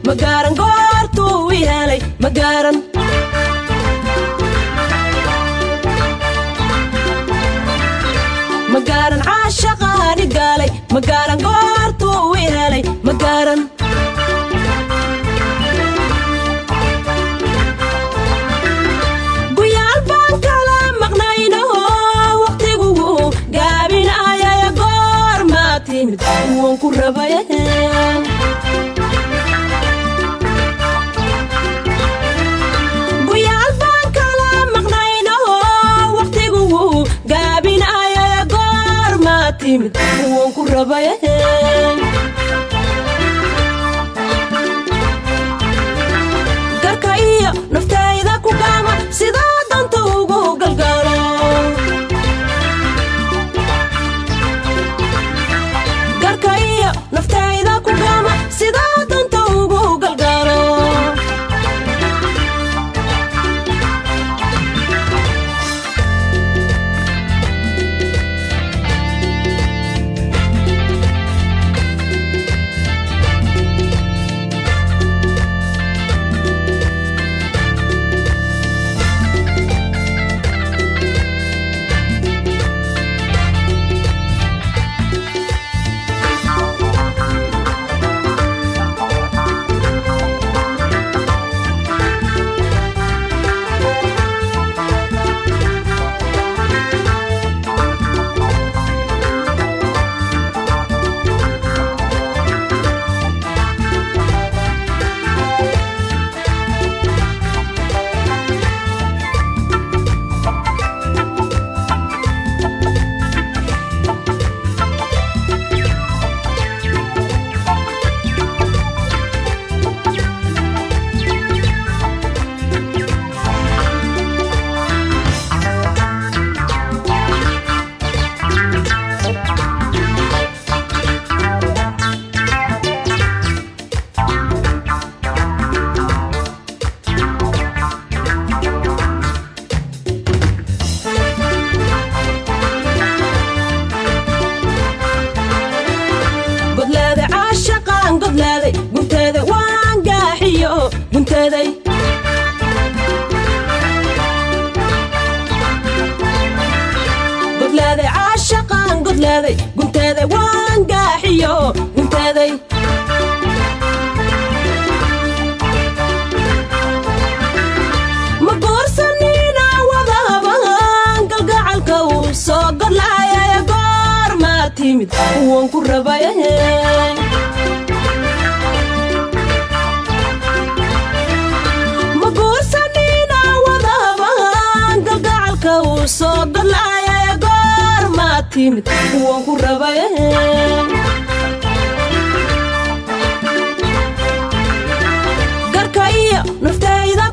magaaran goortuu i helay magaaran magaaran caashaqaani gaalay magaaran goortuu i helay magaaran guyaal baan kala maqnaynaho waqtigugu gaabinayaya goor maa timid kuwan ku rabaya guyaal baan kala maqnaynaho waqtigugu gaabinayaya goor maa timid kuwan ku rabaya garka iyo naftayda ku gaama sidaa danta ugu galgaalo garka iyo naftayda ku gaama sidaa danta ugu galgaalo godlaaday caashaqaan godlaaday gunteeda waan gaaxiyo gunteeday godlaaday caashaqaan godlaaday gunteeday waan gaaxiyo gunteeday ma goorsanina wadahabahan galgacalka uu soo godlaayaya goor maa timid kuwan ku rabaya ma guursanina wadahabahan galgacalka uu soo godlaayaya goor maa timid kuwan ku rabaya garka iyo naftayda